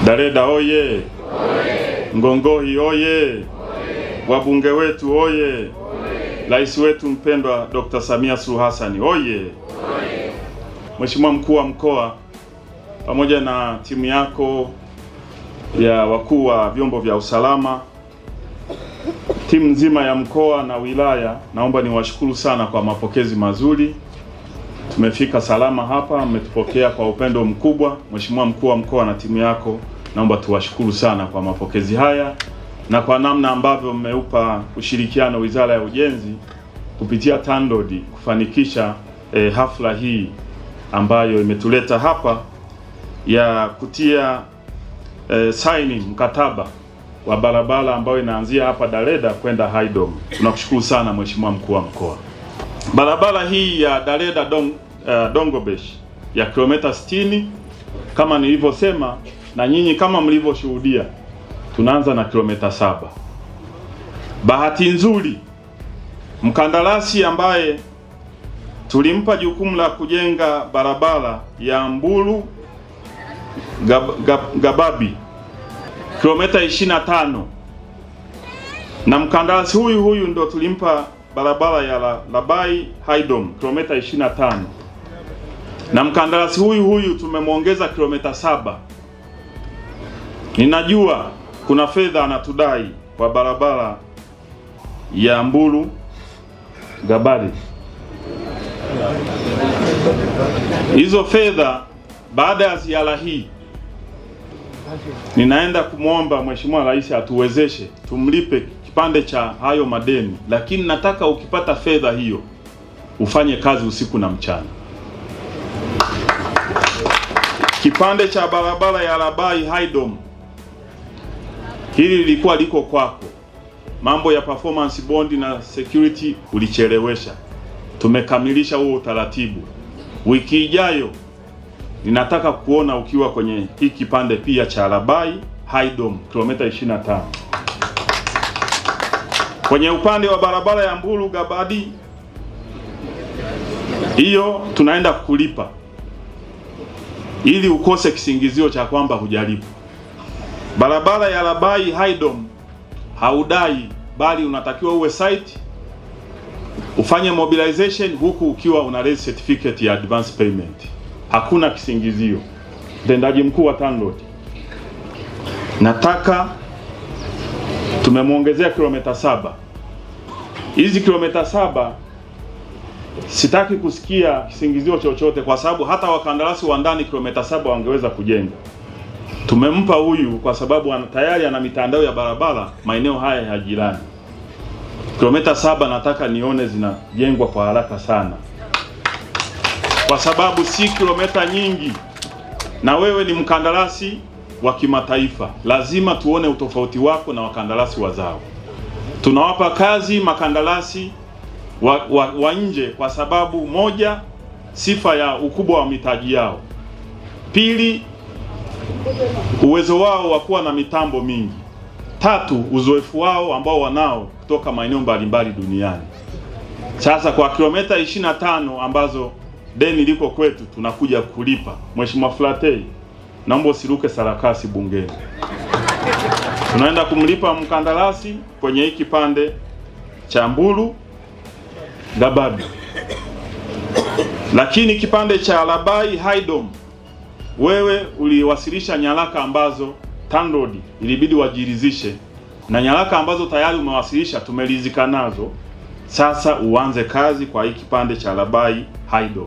Dareda oye! Ngongohi oye! Wabunge wetu oye! Rais wetu mpendwa Dr. Samia Suluhu Hassan oye! Mheshimiwa mkuu wa mkoa pamoja na timu yako ya wakuu wa vyombo vya usalama, timu nzima ya mkoa na wilaya, naomba niwashukuru sana kwa mapokezi mazuri. Tumefika salama hapa, mmetupokea kwa upendo mkubwa. Mheshimiwa mkuu wa mkoa na timu yako, naomba tuwashukuru sana kwa mapokezi haya na kwa namna ambavyo mmeupa ushirikiano Wizara ya Ujenzi kupitia TANROADS kufanikisha eh, hafla hii ambayo imetuleta hapa ya kutia eh, saini mkataba wa barabara ambayo inaanzia hapa Dareda kwenda Haydom. Tunakushukuru sana Mheshimiwa mkuu wa mkoa. Barabara hii ya Dareda Dong, uh, Dongobesh ya kilomita 60 kama nilivyosema na nyinyi kama mlivyoshuhudia, tunaanza na kilomita saba. Bahati nzuri mkandarasi ambaye tulimpa jukumu la kujenga barabara ya Mbulu Gab, Gab, Gababi kilomita 25 na mkandarasi huyu huyu ndo tulimpa barabara ya la, Labai Haydom kilomita 25 na mkandarasi huyu huyu tumemwongeza kilomita saba. Ninajua kuna fedha anatudai kwa barabara ya Mbulu Gabari. Hizo fedha baada ya ziara hii ninaenda kumwomba Mheshimiwa Rais atuwezeshe tumlipe kipande cha hayo madeni, lakini nataka ukipata fedha hiyo ufanye kazi usiku na mchana. Kipande cha barabara ya Labai Haydom hili lilikuwa liko kwako, mambo ya performance bond na security ulichelewesha. Tumekamilisha huo utaratibu. Wiki ijayo ninataka kuona ukiwa kwenye hii kipande pia cha Labai Haydom kilomita 25. Kwenye upande wa barabara ya Mbulu Gabadi, hiyo tunaenda kulipa ili ukose kisingizio cha kwamba hujalipa. Barabara ya Labai Haydom haudai, bali unatakiwa uwe site ufanye mobilization huku ukiwa una raise certificate ya advance payment. Hakuna kisingizio. Mtendaji mkuu wa TANROADS, nataka tumemwongezea kilomita saba. Hizi kilomita saba sitaki kusikia kisingizio chochote, kwa sababu hata wakandarasi wa ndani kilomita saba wangeweza kujenga. Tumempa huyu kwa sababu ana, tayari ana mitandao ya barabara maeneo haya ya jirani. Kilomita saba nataka nione zinajengwa kwa haraka sana, kwa sababu si kilomita nyingi, na wewe ni mkandarasi wa kimataifa, lazima tuone utofauti wako na wakandarasi wazao. Tunawapa kazi makandarasi wa, wa, wa nje kwa sababu moja, sifa ya ukubwa wa mitaji yao; pili, uwezo wao wa kuwa na mitambo mingi; tatu, uzoefu wao ambao wanao kutoka maeneo mbalimbali duniani. Sasa kwa kilomita 25 ambazo deni liko kwetu tunakuja kulipa. Mheshimiwa Flatei, naomba usiruke sarakasi bungeni. Tunaenda kumlipa mkandarasi kwenye hii kipande cha Mbulu Gababi, lakini kipande cha Labai Haydom wewe uliwasilisha nyaraka ambazo TANROADS ilibidi wajiridhishe na nyaraka ambazo tayari umewasilisha tumelizika nazo. Sasa uanze kazi kwa hii kipande cha Labai Haydom.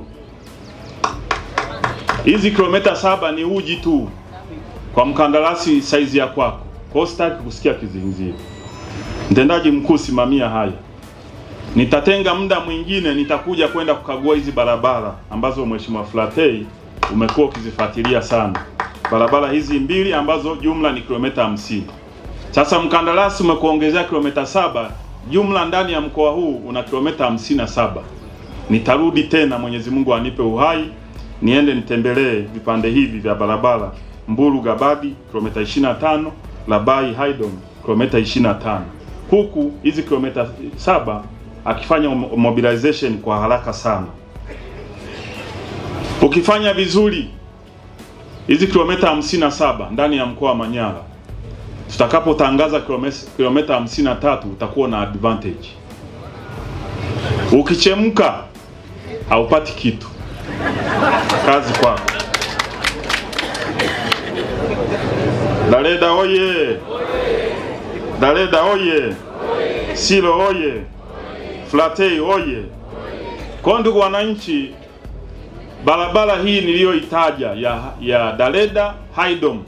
Hizi kilomita saba ni uji tu kwa mkandarasi saizi ya kwako, kwa hiyo sitaki kusikia kizingizio. Mtendaji mkuu, simamia haya. Nitatenga muda mwingine, nitakuja kwenda kukagua hizi barabara ambazo Mheshimiwa Flatei umekuwa ukizifuatilia sana, barabara hizi mbili ambazo jumla ni kilomita hamsini. Sasa mkandarasi umekuongezea kilomita saba, jumla ndani ya mkoa huu una kilomita hamsini na saba. Nitarudi tena, Mwenyezi Mungu anipe uhai, niende nitembelee vipande hivi vya barabara Mbulu Gababi kilomita 25, Labai Haydom kilomita 25, huku hizi kilomita saba akifanya mobilization kwa haraka sana. Ukifanya vizuri hizi kilomita hamsini na saba ndani ya mkoa wa Manyara, tutakapotangaza kilomita hamsini na tatu utakuwa na advantage. Ukichemka haupati kitu. Kazi kwako. Dareda oye! Dareda oye! Silo oye! Flatei oye! Kwa ndugu wananchi, barabara hii niliyoitaja ya, ya Dareda Haidom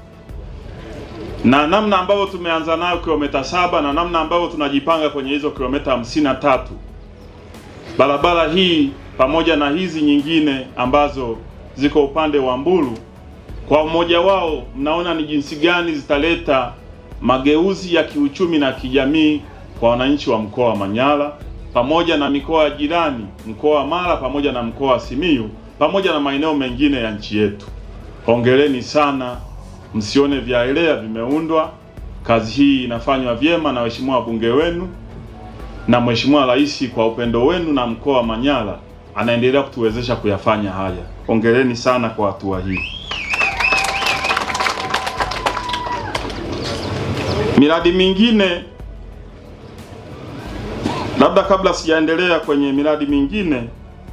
na namna ambavyo tumeanza nayo kilomita saba na namna ambavyo tunajipanga kwenye hizo kilomita hamsini na tatu barabara hii pamoja na hizi nyingine ambazo ziko upande wa Mbulu, kwa umoja wao, mnaona ni jinsi gani zitaleta mageuzi ya kiuchumi na kijamii kwa wananchi wa mkoa wa Manyara pamoja na mikoa ya jirani, mkoa wa Mara pamoja na mkoa wa Simiyu pamoja na maeneo mengine ya nchi yetu. Hongereni sana, msione vyaelea vimeundwa. Kazi hii inafanywa vyema na waheshimiwa wabunge wenu na Mheshimiwa Rais kwa upendo wenu na mkoa wa Manyara anaendelea kutuwezesha kuyafanya haya. Hongereni sana kwa hatua hii. Miradi mingine, labda kabla sijaendelea kwenye miradi mingine,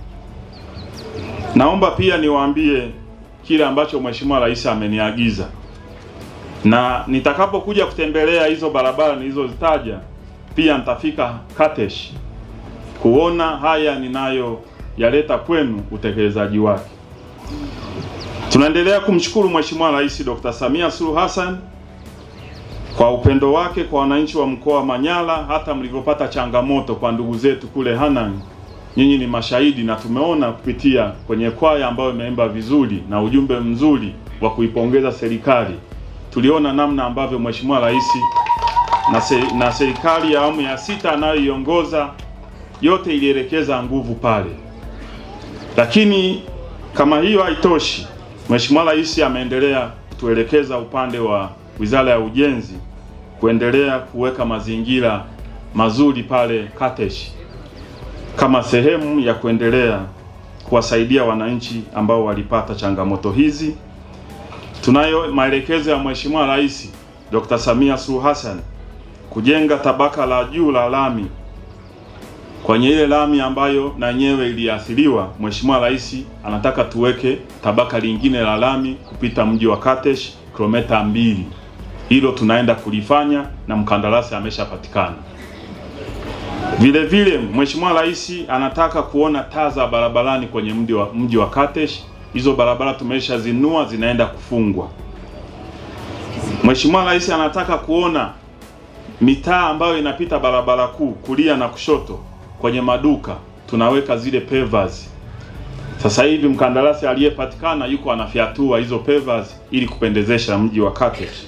naomba pia niwaambie kile ambacho Mheshimiwa Rais ameniagiza, na nitakapokuja kutembelea hizo barabara nilizozitaja pia nitafika Katesh kuona haya ninayoyaleta kwenu utekelezaji wake. Tunaendelea kumshukuru Mheshimiwa Rais Dr. Samia Suluhu Hassan kwa upendo wake kwa wananchi wa mkoa wa Manyara, hata mlivyopata changamoto kwa ndugu zetu kule Hanang, nyinyi ni mashahidi na tumeona kupitia kwenye kwaya ambayo imeimba vizuri na ujumbe mzuri wa kuipongeza serikali. Tuliona namna ambavyo Mheshimiwa Rais na, se, na serikali ya awamu ya sita anayoiongoza yote ilielekeza nguvu pale, lakini kama hiyo haitoshi, Mheshimiwa Rais ameendelea kutuelekeza upande wa Wizara ya Ujenzi kuendelea kuweka mazingira mazuri pale Katesh kama sehemu ya kuendelea kuwasaidia wananchi ambao walipata changamoto hizi. Tunayo maelekezo ya Mheshimiwa Rais Dr. Samia Suluhu Hassan kujenga tabaka la juu la lami kwenye ile lami ambayo na yenyewe iliathiriwa. Mheshimiwa Rais anataka tuweke tabaka lingine la lami kupita mji wa Katesh kilomita mbili. Hilo tunaenda kulifanya na mkandarasi ameshapatikana. Vile vile Mheshimiwa Rais anataka kuona taa za barabarani kwenye mji wa, mji wa Katesh. Hizo barabara tumeshazinua zinaenda kufungwa. Mheshimiwa Rais anataka kuona mitaa ambayo inapita barabara kuu kulia na kushoto kwenye maduka tunaweka zile pavers. Sasa hivi mkandarasi aliyepatikana yuko anafyatua hizo pavers ili kupendezesha mji wa Katesh.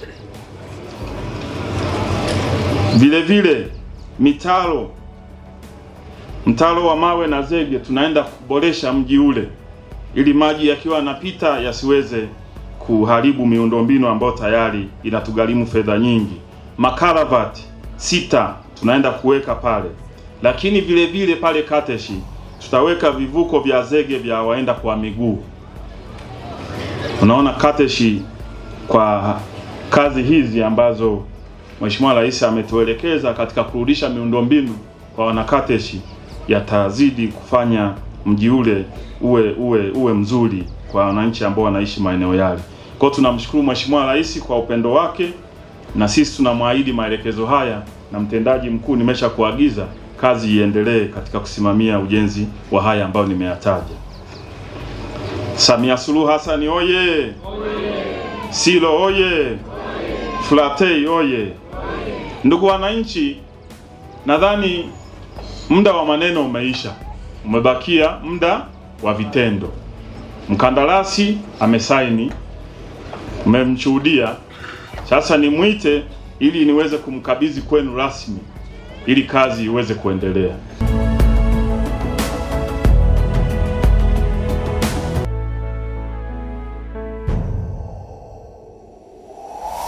Vile vile mitaro, mtaro wa mawe na zege tunaenda kuboresha mji ule ili maji yakiwa yanapita yasiweze kuharibu miundombinu ambayo tayari inatugharimu fedha nyingi. Makaravati sita tunaenda kuweka pale, lakini vile vile pale Kateshi tutaweka vivuko vya zege vya waenda kwa miguu. Unaona Kateshi, kwa kazi hizi ambazo Mheshimiwa Rais ametuelekeza katika kurudisha miundombinu kwa wanakateshi, yatazidi kufanya mji ule uwe uwe uwe mzuri kwa wananchi ambao wanaishi maeneo yale. Kwa hiyo tunamshukuru Mheshimiwa Rais kwa upendo wake, na sisi tunamwahidi maelekezo haya, na mtendaji mkuu, nimesha kuagiza kazi iendelee katika kusimamia ujenzi wa haya ambayo nimeyataja. Samia Suluhu Hassan oye! Silo oye! Flatei oye! Ndugu wananchi, nadhani muda wa maneno umeisha, umebakia muda wa vitendo. Mkandarasi amesaini, mmemshuhudia. Sasa nimwite ili niweze kumkabidhi kwenu rasmi ili kazi iweze kuendelea.